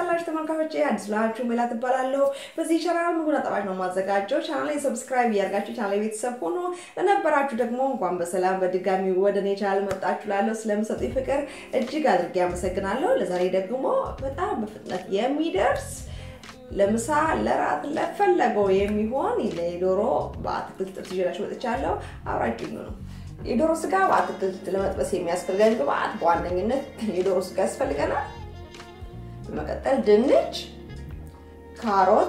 አላችሁ ተመልካቾቼ? አዲስ ላችሁ ሜላት እባላለሁ። በዚህ ቻናል ምግብና ጣፋጭ ነው የማዘጋጀው። ቻናሌን ሰብስክራይብ እያደርጋችሁ ቻናሌ ቤተሰብ ሆኖ ለነበራችሁ ደግሞ እንኳን በሰላም በድጋሚ ወደ እኔ ቻናል መጣችሁ። ላለሁ ስለምሰጡኝ ፍቅር እጅግ አድርጌ አመሰግናለሁ። ለዛሬ ደግሞ በጣም በፍጥነት የሚደርስ ለምሳ ለራት ለፈለገው የሚሆን የዶሮ በአትክልት ጥብስ ይዤላችሁ መጥቻለሁ። አብራችሁ ነው የዶሮ ስጋ በአትክልት ለመጥበስ የሚያስፈልገን ግብአት በዋነኝነት የዶሮ ስጋ ያስፈልገናል። በመቀጠል ድንች፣ ካሮት፣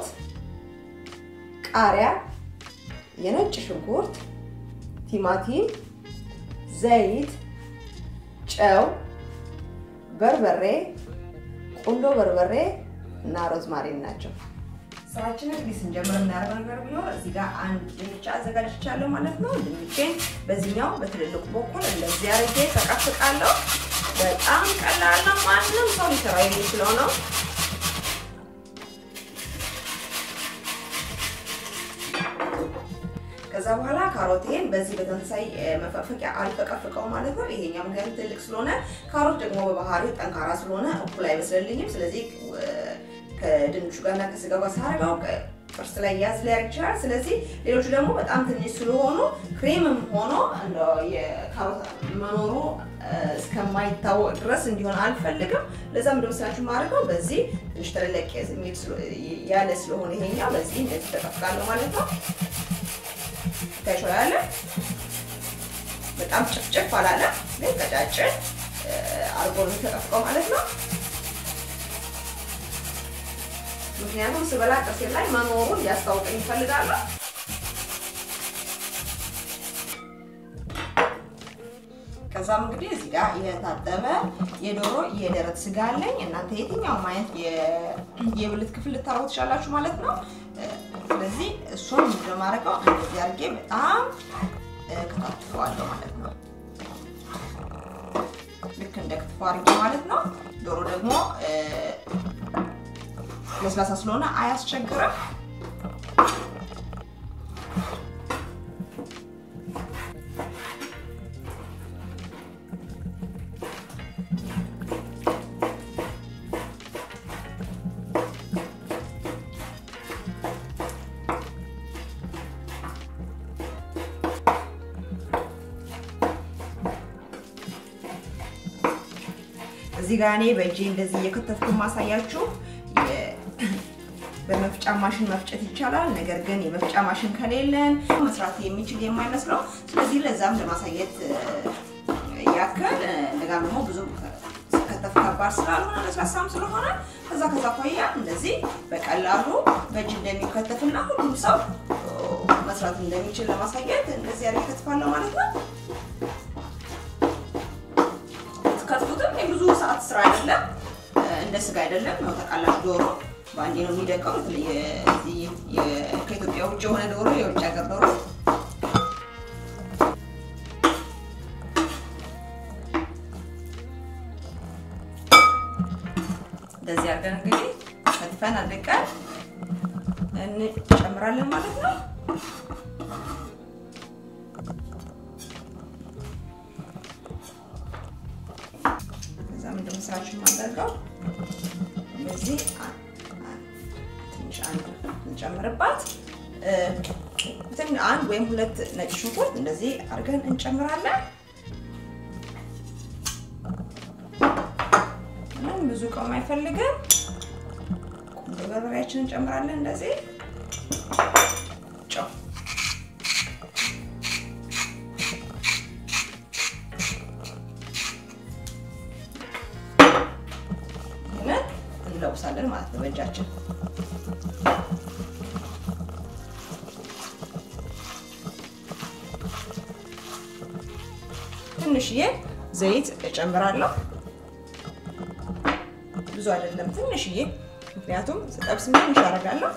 ቃሪያ፣ የነጭ ሽንኩርት፣ ቲማቲም፣ ዘይት፣ ጨው፣ በርበሬ፣ ቁንዶ በርበሬ እና ሮዝማሪን ናቸው። ስራችንን እንግዲህ ስንጀምር የምናደርገው ነገር ቢኖር እዚህ ጋር አንድ ድንች አዘጋጅቻለሁ ማለት ነው። ድንቼን በዚህኛው በትልልቁ በኩል እንደዚህ አድርጌ ተቀፍቃለሁ። በጣም ቀላል ነው። ማንም ሰው ሊሰራው የሚችለው ነው። ከዛ በኋላ ካሮቴን በዚህ በተመሳሳይ መፈፈቂያ አልፈቀፍቀው ማለት ነው። ይሄኛው ምክንያቱም ትልቅ ስለሆነ ካሮት ደግሞ በባህሪው ጠንካራ ስለሆነ እኩል አይበስልልኝም። ስለዚህ ከድንቹ ጋርና ከስጋው ጋር ሳረጋው ጥርስ ላይ ያዝ ሊያደርግ ይችላል። ስለዚህ ሌሎቹ ደግሞ በጣም ትንሽ ስለሆኑ ክሬምም ሆኖ የካሮት መኖሩ እስከማይታወቅ ድረስ እንዲሆን አልፈልግም። ለዛ ምንድን መስላችሁ ማድረገው በዚህ ትንሽ ተለለቅ ያለ ስለሆነ ይሄኛው በዚህ እንደዚህ ተቀፍቃለሁ ማለት ነው። ታይሾላለ በጣም ጭፍጭፍ አላለ፣ ግን ቀጫጭን አርጎ ተቀፍቀው ማለት ነው። ምክንያቱም ስበላ ጥርሴ ላይ መኖሩን ሊያስታውቀኝ ይፈልጋለሁ። ከዛም እንግዲህ እዚህ ጋር የታጠበ የዶሮ የደረት ስጋ አለኝ። እናንተ የትኛውም አይነት የብልት ክፍል ልታረጉ ትችላላችሁ ማለት ነው። ስለዚህ እሱን እንደማደርገው እንደዚህ አድርጌ በጣም ከታትፈዋለሁ ማለት ነው። ልክ እንደ ክትፎ አድርጌ ማለት ነው። ዶሮ ደግሞ ለስላሳ ስለሆነ አያስቸግርም። እዚህ ጋር እኔ በእጄ እንደዚህ እየከተፍኩ ማሳያችሁ በመፍጫ ማሽን መፍጨት ይቻላል። ነገር ግን የመፍጫ ማሽን ከሌለን መስራት የሚችል የማይመስለው ስለዚህ ለዛም ለማሳየት ያክል እንደጋም ደግሞ ብዙ ከተፍ ከባድ ስላልሆነ ለስላሳም ስለሆነ ከዛ ከዛ አኳያ እንደዚህ በቀላሉ በእጅ እንደሚከተፍና ሁሉም ሰው መስራት እንደሚችል ለማሳየት እንደዚህ ያለ ከትፋለሁ ማለት ነው። ከትፉትም የብዙ ሰዓት ስራ አይደለም፣ እንደ ስጋ አይደለም። ነው ታውቃላችሁ ዶሮ በአንዴ ነው የሚደቀው። ከኢትዮጵያ ውጭ የሆነ ዶሮ የውጭ ሀገር ዶሮ እንደዚህ አድርገን እንግዲህ ከትፈን አድቀን እንጨምራለን ማለት ነው። ከዛ ምንድን ነው ስራችን የማደርገው እንደዚህ ትንሽ አንድ እንጨምርባት አንድ ወይም ሁለት ነጭ ሽንኩርት እንደዚህ አድርገን እንጨምራለን። ምንም ብዙ ቀም አይፈልግም። ቁንዶ በርበሬያችንን እንጨምራለን። እንደዚህ ጨው እንለውሳለን ማለት ነው በእጃችን ትንሽዬ ዘይት እጨምራለሁ። ብዙ አይደለም፣ ትንሽዬ ምክንያቱም ስጠብስ ትንሽ አደርጋለሁ።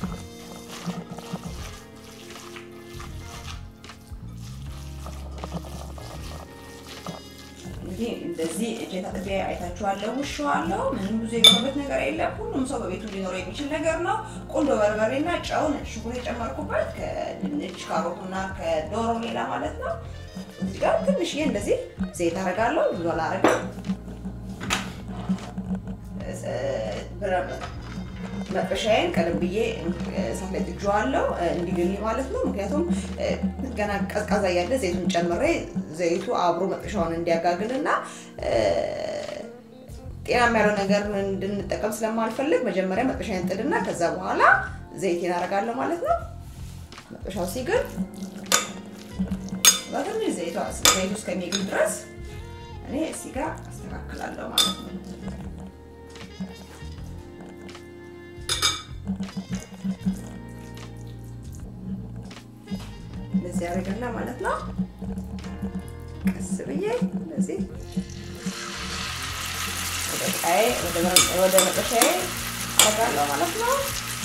እንግዲህ እንደዚህ እጄ ታጥቤ አይታችኋለሁ፣ ውሸዋለሁ። ምንም ብዙ የገባበት ነገር የለም። ሁሉም ሰው በቤቱ ሊኖረው የሚችል ነገር ነው። ቁንዶ በርበሬና ጨው፣ ነጭ ሽንኩርት የጨመርኩበት ከድንች ካሮቱና ከዶሮ ሌላ ማለት ነው። እዚህ ጋር ትንሽዬ እንደዚህ ዘይት አደርጋለሁ። ብዙ አላደርግም። መጥበሻዬን ቀደም ብዬ እሳት ላይ ጥጄዋለሁ እንዲግልኝ ማለት ነው። ምክንያቱም ገና ቀዝቃዛ እያለ ዘይቱን ጨምሬ ዘይቱ አብሮ መጥበሻውን እንዲያጋግልና ጤናማ ያለው ነገር እንድንጠቀም ስለማልፈልግ መጀመሪያ መጥበሻዬን ጥድና ከዛ በኋላ ዘይቴን አደርጋለሁ ማለት ነው። መጥበሻው ሲግል በትንሽ ዘይቱ እስከሚግል ድረስ እኔ እዚህ ጋር አስተካክላለሁ ማለት ነው። እንደዚህ ያደርግና ማለት ነው። ቀስ ብዬ እንደዚህ ወደ መጥበሻዬ አደርጋለሁ ማለት ነው።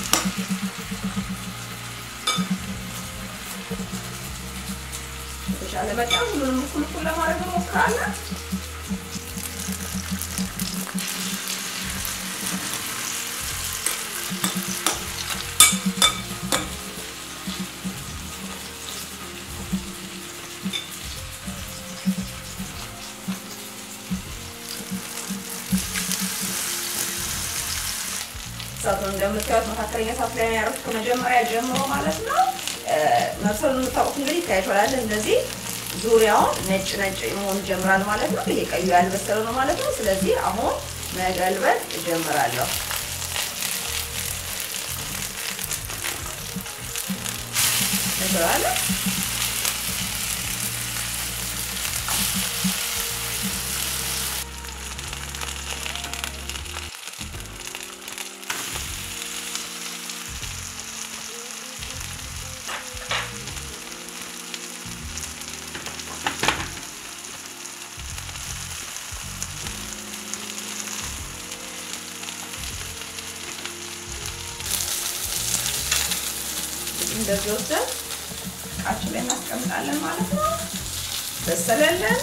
የተሻለ መጠን ሁሉንም እኩል እኩል ለማድረግ እንሞክራለን። እሳቱን እንደምታዩት መካከለኛ እሳት ላይ ያደረኩት ከመጀመሪያ ጀምሮ ማለት ነው። መብሰሉን የምታውቁት እንግዲህ ከይፈላል እንደዚህ ዙሪያውን ነጭ ነጭ መሆን ይጀምራል ማለት ነው። ይሄ ቀዩ ያልበሰለ ነው ማለት ነው። ስለዚህ አሁን መገልበጥ እጀምራለሁ። እንሰራለን እንደዚህ ወስደን እቃችን ላይ እናስቀምጣለን ማለት ነው። በሰለልን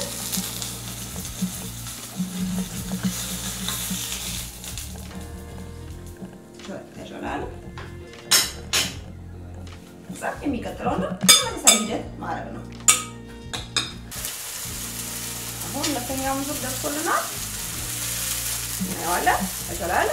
ተሾላል። እዛ የሚቀጥለው ነው ተመሳሳይ ሂደት ማድረግ ነው። አሁን ሁለተኛውን ዙር ደርሶልናል። እናየዋለን። ተሾላል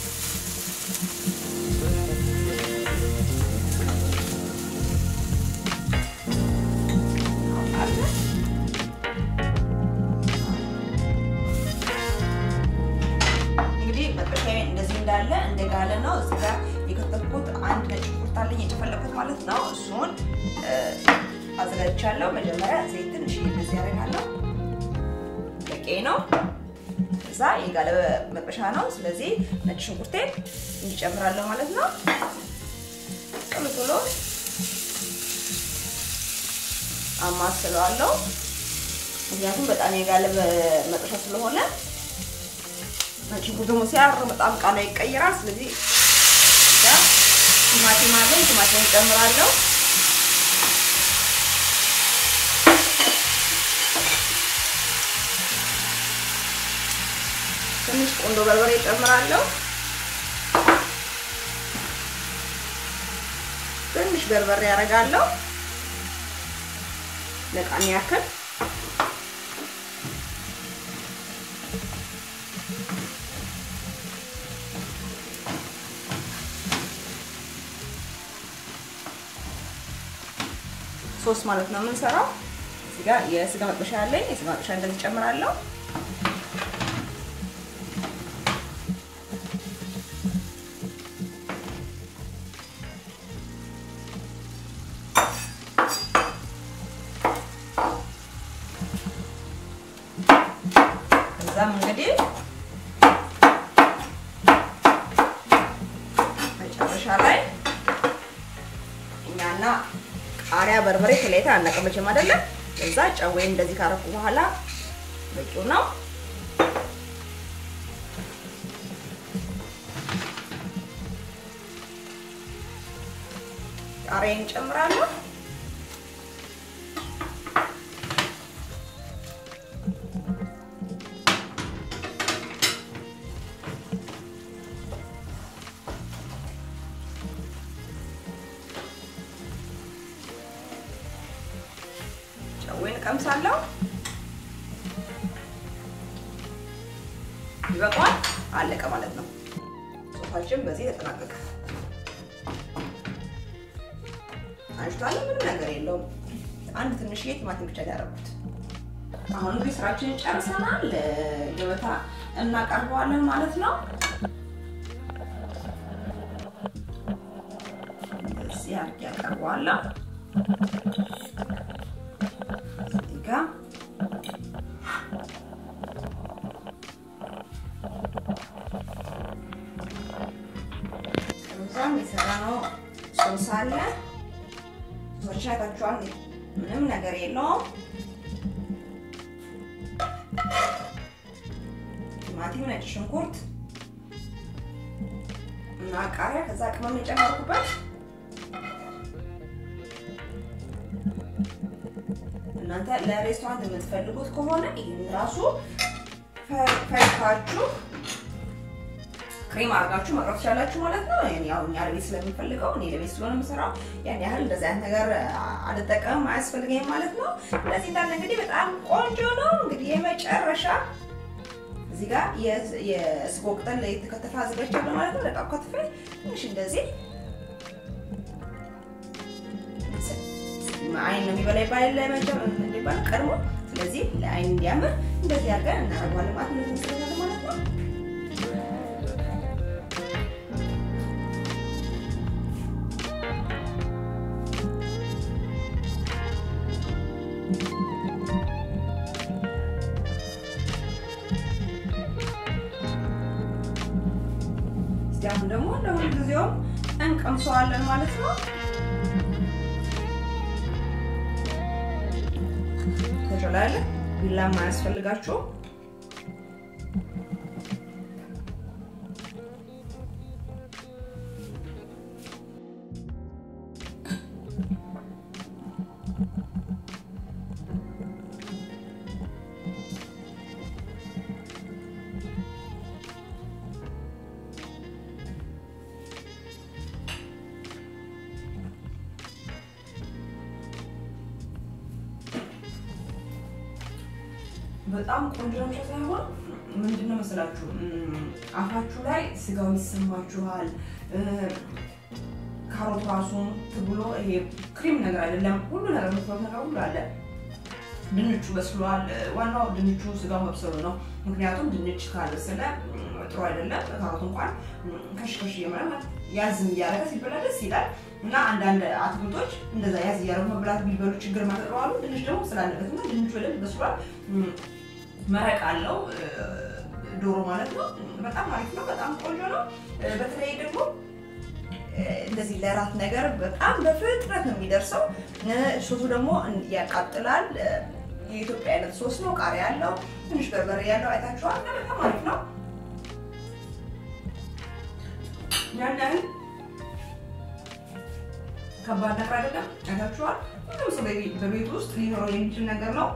እንግዲህ መጥበሻዬ እንደዚህ እንዳለ እንደጋለ ነው። እዚህ ጋር የከተፍኩት አንድ ነጭ ሽንኩርት አለኝ የጨፈለኩት ማለት ነው። እሱን አዘጋጅቻለሁ። መጀመሪያ ዘይት ትንሽ እንደዚህ ያደርጋለሁ። በቂ ነው። እዛ የጋለ መጥበሻ ነው። ስለዚህ ነጭ ሽንኩርቴን እንዲጨምራለሁ ማለት ነው። ቶሎ ቶሎ አማስለዋለሁ። ምክንያቱም በጣም የጋለ መጥበሻ ስለሆነ ነጭ ሽንኩርት ደግሞ ሲያር በጣም ቃና ይቀይራል። ስለዚህ ቲማቲም አለኝ፣ ቲማቲም እጨምራለሁ። ትንሽ ቆንዶ በርበሬ እጨምራለሁ። ትንሽ በርበሬ ያደርጋለሁ ለቃሚ ያክል ሶስት ማለት ነው የምንሰራው። እዚህ ጋር የስጋ መጥበሻ አለኝ። የስጋ መጥበሻ እንደዚህ ጨምራለሁ። ከዛም እንግዲህ መጨረሻ ላይ እኛና ቃሪያ በርበሬ ተለያይታ አናቀመችም አይደለም። እዛ ጨው እንደዚህ ካረኩ በኋላ በቂው ነው። ቃሪያን እንጨምራለሁ። ጨዌን ቀምሳለሁ። ይበቃዋል። አለቀ ማለት ነው። ሶፋችን በዚህ ተጠናቀቀ። አንሽቷል። ምንም ነገር የለውም። አንድ ትንሽዬ ቲማቲም ብቻ ያደረጉት። አሁን እንግዲህ ስራችንን ጨርሰናል። ገበታ እናቀርበዋለን ማለት ነው። እዚህ አድርጌ ያቀርበዋለሁ። እዚህ ጋ ከዛም የሰራነው ሶስ አለ። ሶስ አይታችኋል። ምንም ነገር የለውም። ቲማቲም፣ ነጭ ሽንኩርት እና ቃሪያ ከዛ ቅመም የጨመርኩበት እናንተ ለሬስቶራንት የምትፈልጉት ከሆነ ይህን ራሱ ፈጭታችሁ ክሬም አድርጋችሁ መቅረብ ትችላላችሁ ማለት ነው። ያው እኛ ለቤት ስለምንፈልገው እኔ ለቤት ስለሆነ የምሰራው ያን ያህል እንደዚህ አይነት ነገር አልጠቀምም፣ አያስፈልገኝም ማለት ነው። ስለዚህ እንዳለ እንግዲህ በጣም ቆንጆ ነው። እንግዲህ የመጨረሻ እዚህ ጋር የስጎ ቅጠል የተከተፈ አዘጋጅቻለሁ ማለት ነው። ለቃ ከትፌ ትንሽ እንደዚህ አይን ነው የሚበላ ይባላል ለመጀመ እንዲባል ቀድሞ። ስለዚህ ለአይን እንዲያምር እንደዚህ አድርገን እናደርገዋለን ማለት ነው። እንሰራለን ማለት ነው። አሁን ደግሞ እንደ ሁልጊዜውም እንቀምሰዋለን ማለት ነው። ተችላለ ቢላም አያስፈልጋችሁም። በጣም ቆንጆ ነው ሳይሆን ምንድነው መሰላችሁ አፋችሁ ላይ ስጋው ይሰማችኋል። ካሮት ራሱን ትብሎ ይሄ ክሪም ነገር አይደለም። ሁሉ ነገር መስራት ነገር ሁሉ አለ። ድንቹ በስሏል። ዋናው ድንቹ ስጋው መብሰሉ ነው። ምክንያቱም ድንች ካልበሰለ ጥሩ አይደለም። ካሮት እንኳን ከሽከሽ እየመረ ያዝም እያደረገ ሲበላ ደስ ይላል። እና አንዳንድ አትክልቶች እንደዛ ያዝ እያደረጉ መብላት ቢበሉ ችግር ማተጠዋሉ። ድንች ደግሞ ስላለበት እና ድንቹ በደንብ በስሏል። መረቅ አለው ዶሮ ማለት ነው። በጣም አሪፍ ነው። በጣም ቆንጆ ነው። በተለይ ደግሞ እንደዚህ ለራት ነገር በጣም በፍጥነት ነው የሚደርሰው። ሶሱ ደግሞ ያቃጥላል። የኢትዮጵያ አይነት ሶስ ነው። ቃሪያ ያለው ትንሽ በርበሬ ያለው አይታችኋል። በጣም አሪፍ ነው። ያን ያህል ከባድ ነገር አይደለም። አይታችኋል። ሁሉም ሰው በቤት ውስጥ ሊኖረው የሚችል ነገር ነው።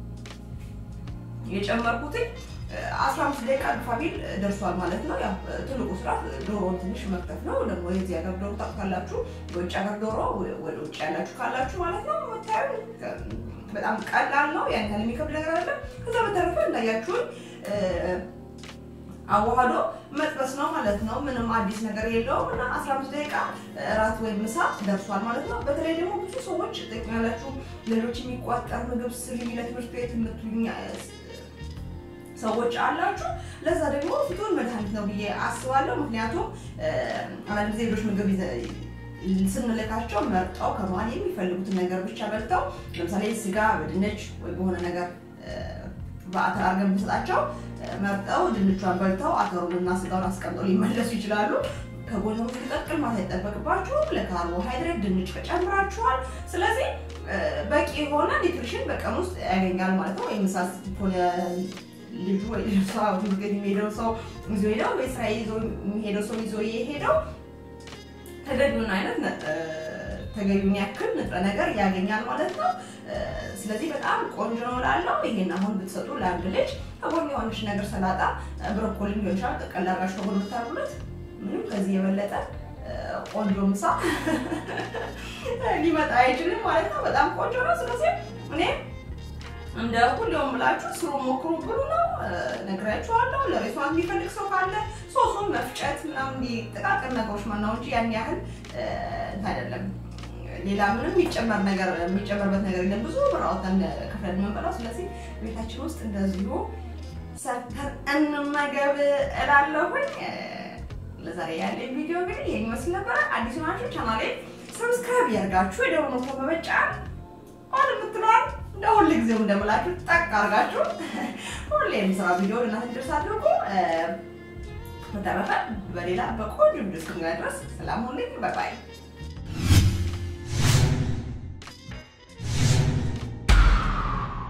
የጨመርኩትኝ አስራ አምስት ደቂቃ ፋቢል ደርሷል ማለት ነው። ያው ትልቁ ስራ ዶሮን ትንሽ መክተፍ ነው። ደግሞ የዚህ ሀገር ዶሮ ታውቃላችሁ፣ የውጭ ሀገር ዶሮ ወደ ውጭ ያላችሁ ካላችሁ ማለት ነው። መታዩ በጣም ቀላል ነው። ያን ያህል የሚከብድ ነገር አለ። ከዛ በተረፈ እንዳያችሁን አዋህዶ መጥበስ ነው ማለት ነው። ምንም አዲስ ነገር የለውም እና 15 ደቂቃ እራት ወይም ምሳ ደርሷል ማለት ነው። በተለይ ደግሞ ብዙ ሰዎች ጠቅላላችሁ ሌሎች የሚቋጠር ምግብ ስሪ ለትምህርት ቤት የምትሉኝ ሰዎች አላችሁ። ለዛ ደግሞ ፍቱን መድኃኒት ነው ብዬ አስባለሁ። ምክንያቱም አንዳንድ ጊዜ ሌሎች ምግብ ስንልካቸው መርጠው ከመሀል የሚፈልጉትን ነገር ብቻ በልተው ለምሳሌ ስጋ በድንች ወይ በሆነ ነገር በአተር አድርገን ብንሰጣቸው መርጠው ድንቿን በልተው አተሩንና ስጋውን አስቀምጠው ሊመለሱ ይችላሉ። ከጎን ትቀቅል ማለት አይጠበቅባችሁም። ለካርቦሃይድሬት ድንች ጨምራችኋል። ስለዚህ በቂ የሆነ ኒትሪሽን በቀን ውስጥ ያገኛል ማለት ነው። ወይም ምሳ ሆነ ልጁ ወይ ልጅቷ ትምህርት ቤት የሚሄደው ሰው ይዞ ሄደው ወይ ስራ ይዞ የሚሄደው ሰው ይዞ የሄደው ተገቢውን አይነት ተገቢውን ያክል ንጥረ ነገር ያገኛል ማለት ነው። ስለዚህ በጣም ቆንጆ ነው እላለሁ። ይሄን አሁን ብትሰጡ ለአንድ ልጅ ከጎን የሆነች ነገር ሰላጣ፣ ብሮኮሊ ሊሆን ይችላል ጠቅላላ አድርጋችሁ ከጎን ብታርጉለት ምንም ከዚህ የበለጠ ቆንጆ ምሳ ሊመጣ አይችልም ማለት ነው። በጣም ቆንጆ ነው። ስለዚህ እኔ እንደ ሁሌውም ብላችሁ ስሩ፣ ሞክሩ፣ ብሉ ነው ነግራችኋለሁ። ለሬስቶራንት የሚፈልግ ሰው ካለ ሶሱን መፍጨት ምናምን እንዲህ ጥቃቅን ነገሮች ማናው እንጂ ያን ያህል አይደለም። ሌላ ምንም የሚጨመር ነገር የሚጨመርበት ነገር የለም። ብዙ ብር አውጥተን ከፍለን የምንበላው። ስለዚህ ቤታችን ውስጥ እንደዚሁ ሰርተን እንመገብ እላለሁኝ። ለዛሬ ያለኝ ቪዲዮ እንግዲህ ይሄን ይመስል ነበረ። አዲስ ናችሁ ቻናሌ ሰብስክራይብ ያርጋችሁ የደወል ምልክቱን በመጫን ኦል የምትለዋል እንደ ሁል ጊዜው እንደምላችሁ ጠቅ አርጋችሁ ሁሌ የምስራ ቪዲዮ ለእናንተ እንዲደርስ አድርጉ። በተረፈ በሌላ በቆንጆ ቪዲዮ እስክንገናኝ ድረስ ሰላም ሁኑልኝ። ባይ ባይ።